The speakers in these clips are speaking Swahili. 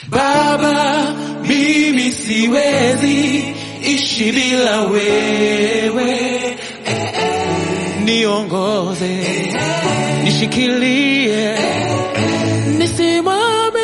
Baba, mimi siwezi ishi bila wewe, niongoze, nishikilie, nisimame.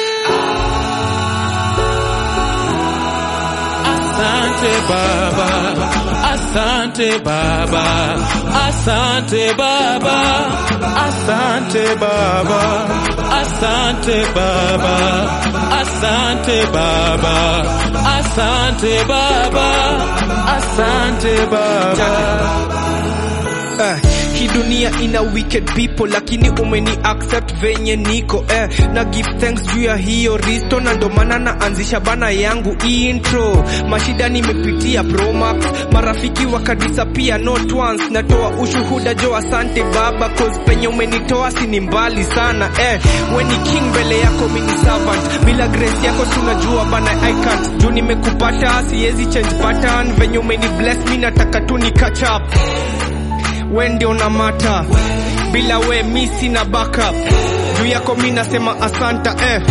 Asante Baba, asante Baba, asante Baba, asante Baba, asante Baba, asante Baba, asante Baba, asante Baba. Eh, hii dunia ina wicked people lakini umeni accept venye niko eh, na give thanks juu ya hiyo risto na ndo maana naanzisha bana yangu intro mashida nimepitia promax marafiki wakadisapia not once natoa ushuhuda jo asante baba cause penye umenitoa sini mbali sana eh, weni king mbele yako mini servant bila grace yako tunajua bana I can't juu nimekupata siwezi change pattern venye umeni bless mi nataka tu ni catch up we ndio na mata bila we mi sina backup juu yako mi nasema asanta eh.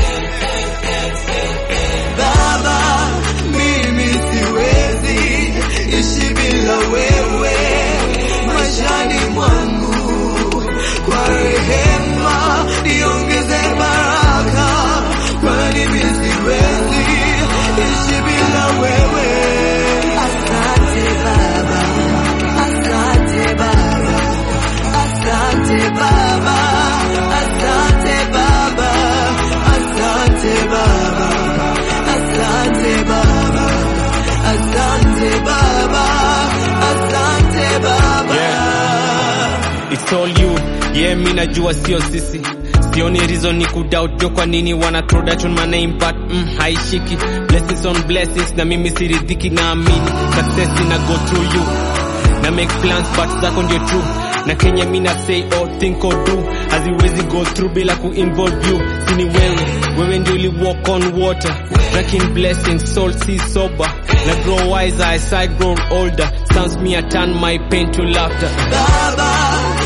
Baba, mimi siwezi ishi bila wewe maishani mwangu, kwa rehema niongeze baraka, kwani mimi siwezi ishi bila wewe. Asante Baba, asante Baba, asante Baba, asante Baba, asante Baba. Asante Baba, Asante Baba, Asante Baba. It's all you yeah mi najua sio sisi sioni reason ni kudoubt jo kwa nini wana throw that on my name but mm, haishiki blessings on blessings na mimi siridhiki naamini success ina go through you na make plans but zako ndio true na kenya mi na say or think or do haziwezi go through bila kuinvolve you sini wewe wewe ndio uli walk on water breaking blessings soul see sober na grow wiser as I grow older sounds me I turn my pain to laughter Baba,